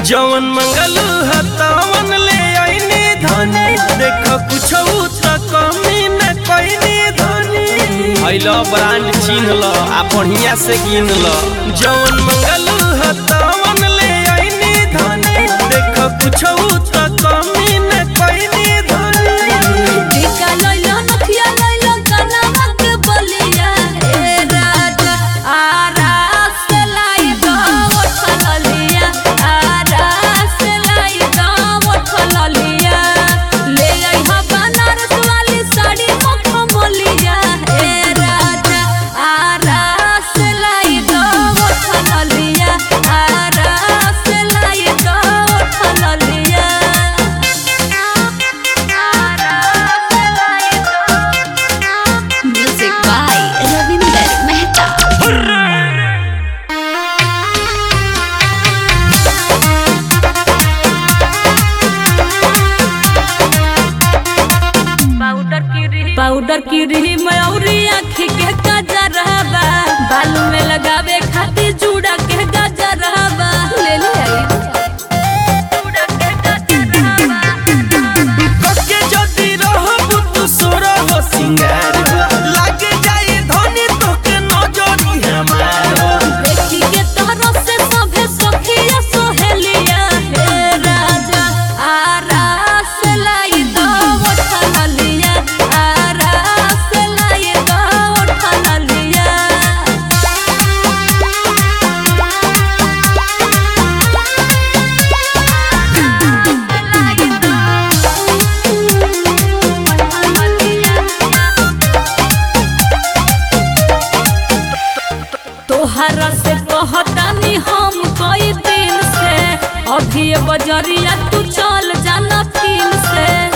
जवन मंगलू हतावन ले आईनी धनी देख कुछ त कमी न कईनी धनी अइलो ब्रांड चिन्ह ल आ बढ़िया से गिन ल जवन मंगलू हतावन ले आईनी धनी देख कुछ त कमी न कईनी धनी टीका लइलो नथिया लइलो कनवा के बलिया ए राजा आरास लाई दो उठलिया आरास लाई दो उठलिया ले आई हा बनारस वाली साड़ी मखमलिया ए राजा आरास लाई दो उठलिया आरास लाई दो उठलिया Music by Ravinder Mehta. Powder की रही मयूरी आँखी के गजरहबा बाल में लगावे खातिर जूड़ा के गजरहबा ले ले आई जूड़ा के गजरहबा कके जदी रहबु तू सोरा हो सिंगार लागे जाई धनी तोके नजरी हमार देखी के तोहरो से सभे सखिया सोहेलिया हे राजा आरास लाई दो उठलिया आरास लाई दो उठलिया तोहरा से कहतानी हम कई दिन से अभी ये बजरिया तू चल जाना फिर से